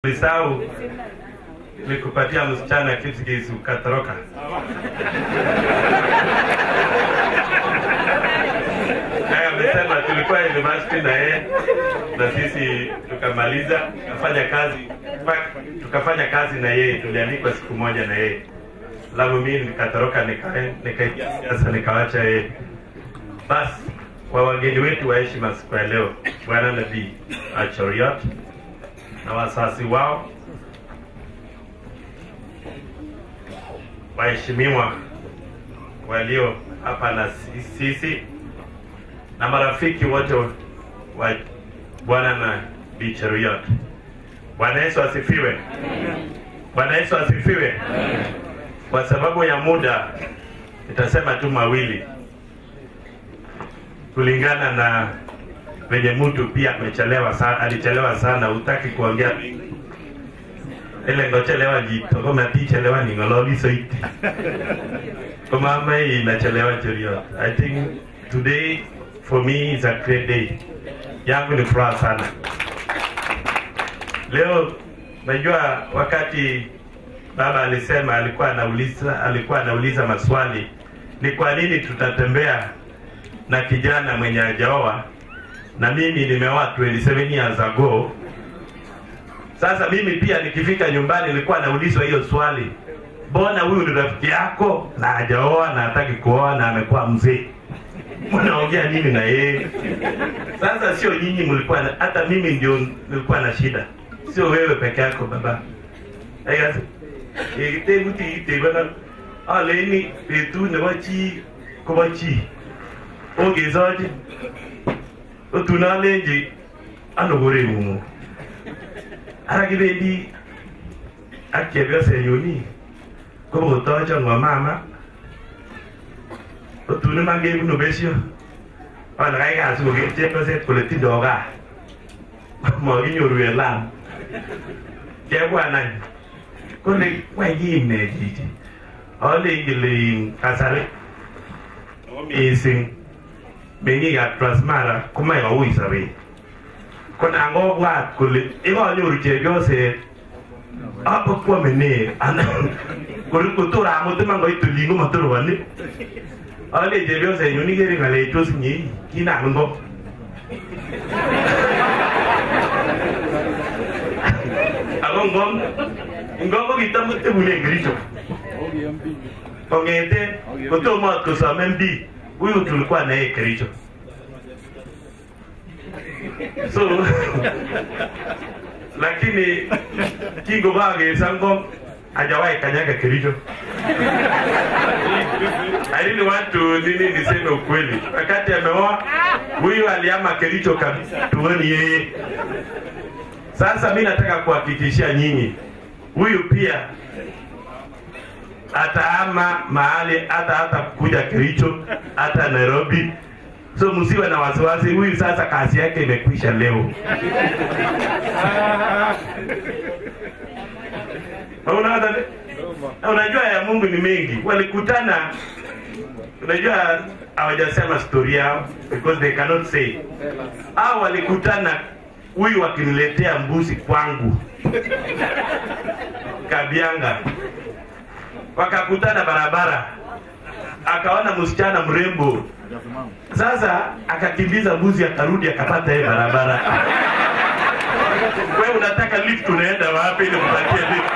Nilisahau nikupatia msichana kitu kisi ukatoroka. Naye amesema tulikuwa university na yeye na sisi tukamaliza tukafanya kazi mpaka- tukafanya kazi na yeye, tuliandikwa siku moja na yeye, alafu mimi nikatoroka nika- nikaingia siasa nikawacha yeye. Basi kwa wageni wetu wa heshima siku ya leo, Bwana Nabii Achoriot na wasasi wao, waheshimiwa walio hapa na sisi na marafiki wote wa Bwana na Bi Cheruiyot. Bwana Yesu asifiwe. Bwana Yesu asifiwe. Kwa sababu ya muda nitasema tu mawili kulingana na venye mtu pia amechelewa sana, alichelewa sana, hutaki kuongea mingi. ile ngochelewa jitokoma tichelewa ni ngololi soiti kama hii inachelewa Cheruiyot. I think today for me is a great day. Yangu ni furaha sana leo. Najua wakati baba alisema alikuwa anauliza alikuwa anauliza maswali, ni kwa nini tutatembea na kijana mwenye hajaoa na mimi nimeoa 27 years ago. Sasa mimi pia nikifika nyumbani nilikuwa naulizwa hiyo swali, mbona huyu ni rafiki yako na hajaoa na hataki kuoa na amekuwa mzee, mnaongea nini na yeye? Sasa sio nyinyi mlikuwa na, hata mimi ndio nilikuwa na shida, sio wewe peke yako baba. Aya, ikitebuti itebana aleni betu nebo chi kobo chi ogesochi otunolenji ano koreng'ung ara kibendi ak chepyosenyuni kobotocho ng'o mama otun iman kebunu besio ale kai kasi koker chepyoset kole tindoo gaa makinyoru en lam kebwan any kole wany kiim ne chichi alenji le in kasari ako mising meng'ikab Transmara komoe koui sobet ko nan kobwat kole yekanyoru chepyoset apokwome ne anan kotor amut iman koit olin komotoroboni ale chepyosenyun ikere ng'alechos inye kinam ingok ako ngom ngom ko kitam kotebune Kericho kong'ete kotomo ot kosome mbii huyu tulikuwa naye Kericho so lakini kingokakesa ngom hajawahi kanyaga Kericho I really want to nini niseme ukweli wakati ameoa huyu aliama Kericho kabisa tuoni yeye sasa mi nataka kuhakikishia nyinyi huyu pia ataama mahali hata hata kuja Kericho hata Nairobi. So msiwe na wasiwasi, huyu sasa kazi yake imekwisha leo. Unaona, unajua ya Mungu ni mengi. Walikutana, unajua hawajasema story yao because they cannot say. Hao walikutana, huyu wakiniletea mbuzi kwangu Kabianga wakakutana barabara, akaona msichana mrembo. Sasa akakimbiza mbuzi, akarudi akapata yeye barabara. Wewe unataka lift, unaenda wapi ili kupatie lift?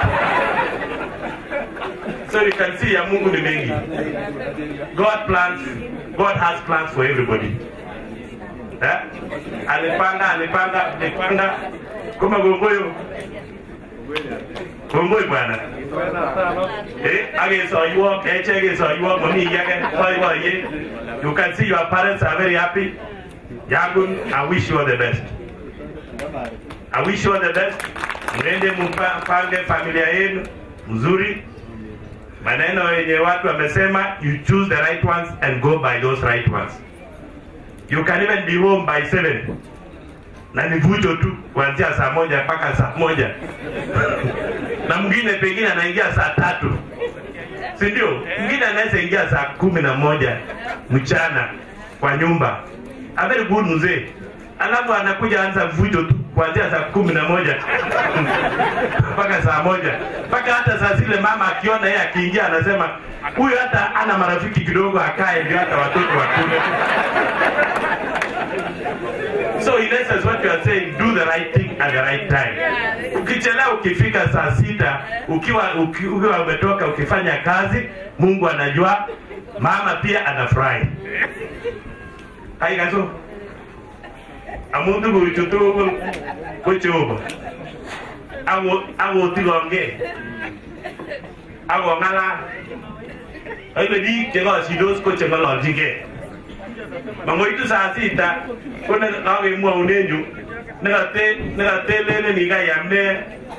So you can see ya Mungu ni mengi. God plans, God has plans for everybody. Eh? Alipanga, alipanga, alipanga kama gongoyo kongoi bwana eh agesoiwok echek kesoiwok mami kiy age boiboiyet you can see your parents are very happy yangun i wish you all the best i wish you all the best mwende mpange familia yenu mzuri maneno yenye watu wamesema you choose the right ones and go by those right ones you can even be home by seven na ni vujo tu kuanzia saa moja mpaka saa moja na mwingine pengine anaingia saa tatu si ndio? Mwingine anaweza ingia saa kumi na moja mchana kwa nyumba. A very good mzee, alafu anakuja anza vujo tu kuanzia saa kumi na moja mpaka saa moja mpaka hata saa zile mama akiona yeye akiingia anasema huyu hata ana marafiki kidogo akae ndio hata watoto wakule so in essence what you are saying do the right thing at the right time ukichelewa ukifika saa sita ukiwa uki- ukiwa umetoka ukifanya kazi mungu anajua mama pia anafurahi haikaso amuntu kuitu tugul ko jehova akotikonge akong'alal oibe biik chekoshidos ko cheng'ololchingei mangoitu saa sita ko ne kakemwaune yu nekatelelen ikayam ne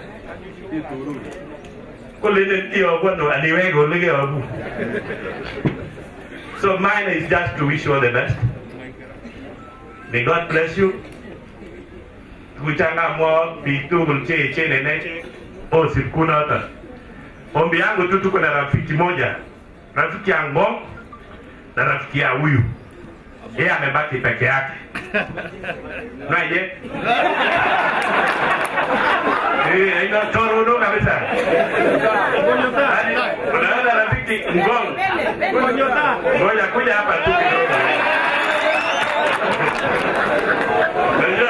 kolenen iyobu ano aniweke ole keyobu so mine is just to wish you all the best may god bless you tukuchangamwa biik tugul che echen enech osip kunoton ombi yangu tu tuko na rafiki moja rafiki ya ngong na rafiki ya huyu yeye amebaki peke yake naje Eh, ina torono kabisa Yaani, unaona rafiki ngong ngoja kuja hapa tu kidogo Unajua?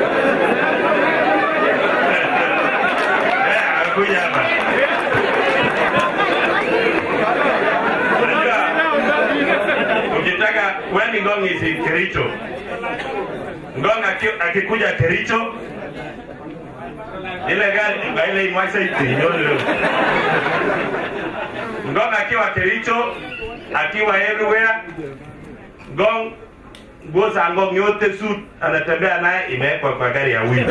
Eh, anakuja hapa Unajua, ukitaka when ngong is in Kericho ngong aki- akikuja Kericho ile gari ile imwaisa itinyolo ngong akiwa Kericho akiwa everywhere ngong nguo za ngong yote suit anatembea naye imewekwa kwa gari ya huyu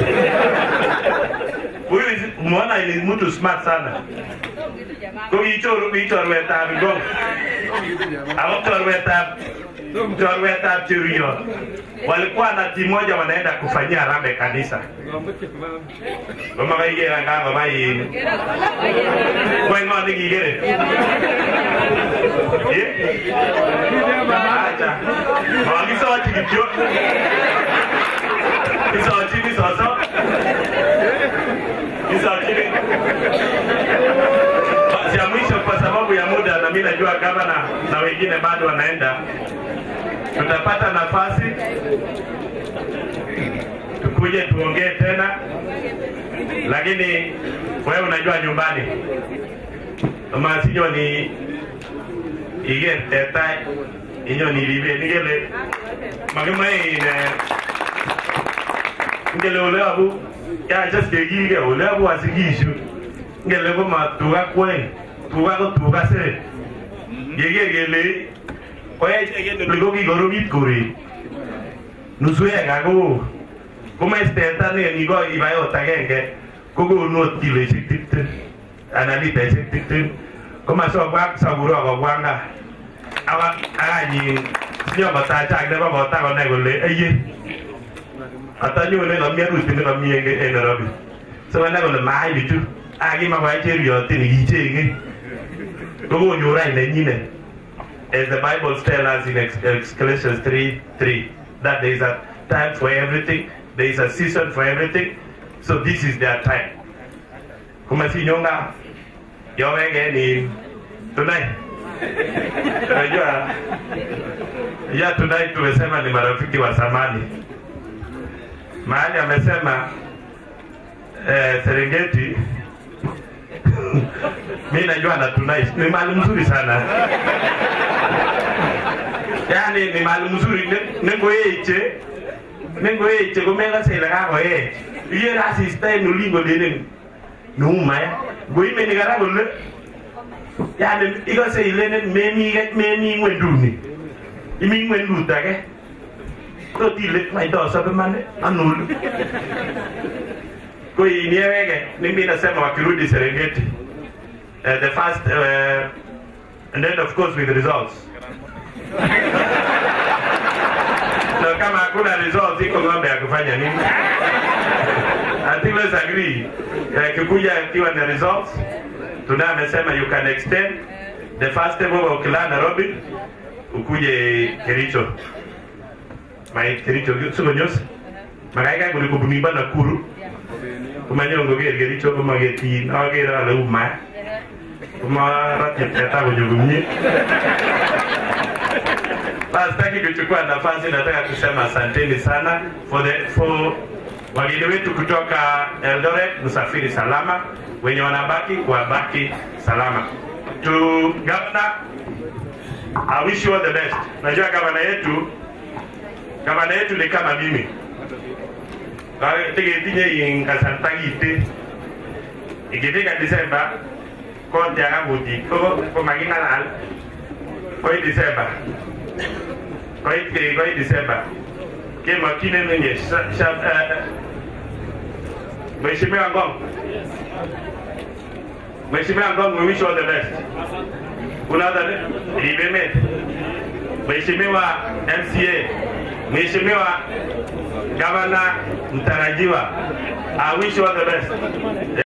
huyu is- umeona ni mtu smart sana ko kichoru kichorwetab ngong ako chorwetab chorwetab cheruiyot walikuwa na timu moja wanaenda kufanyia harambee kanisa komakaiker angangoma in kweny ng'o nekikere acha makisochi kityo kisochini soso kisochini basi ya mwisho kwa sababu ya muda na mi najua gavana na wengine bado wanaenda tutapata nafasi tukuje tuongee tena lakini wewe unajua nyumbani masinyo ni iker teta inyo niribe nikele makimae ine ngele ole abu yache sikekilge ole abu asikishu ngele ko ma tuga kwen tuga ko tuga sere yeker kele koecheket ole ko kikoromit koret nusu eka ko komach teta nekiko ibai ot agenge kokonu ot kiloishek tiptem anan litaishek tiptem komasokwa sakuro kobwa nga akanyin sinyokotachak nebo kota konai kole eye atanyone kami arusi nekami en Nairobi so konai kole maai bichu akimakwai cheriotin kichenge kokonyor any nenyinet as the Bible tells us in Ex- Galatians 3 3 that there is a time for everything, there is a season for everything. So this is their time. Kumasinyonga yowege ni tonight. Unajua ya tonight tumesema ni marafiki wa zamani. Mahali amesema eh, Serengeti mi najua na tonight ni mahali mzuri sana yani ni mahali mzuri Ne- nengoeche nengoeche komekase ile kakoech ikere asista en olin kolenen neumaya ngoimeni kara kole yani ikose ilenen memi memi ngwenduni imi ngwendut age tot ile maidosobe mane anolu ko inieweke nimi nasema wakirudi serengeti uh, the first uh, and then of course with the results na kama hakuna results iko ng'ombe ya kufanya nini I think let's agree Eh, kikuja ikiwa na results tuna amesema you can extend the first step over ukilaa Nairobi ukuje Kericho mai Kericho sio nyos makaikai kole kobun imba Nakuru komanyon koker Kericho komaketin akere ale uma komaratye teta konyo komie Basi sitaki kuchukua nafasi, nataka kusema asanteni sana for the for wageni wetu kutoka Eldoret, msafiri salama, wenye wanabaki wabaki salama. To governor, I wish you all the best. Najua gavana yetu gavana yetu ni kama mimi tegetinye kasarta kite ikifika Disemba kontiaka kutit ko making'alal koi Disemba koit koit Disemba kemokyinen menye Mheshimiwa Ngong Mheshimiwa Ngong we wish you all the best unaona libemet Mheshimiwa MCA Mheshimiwa Gavana mtarajiwa I wish you all the best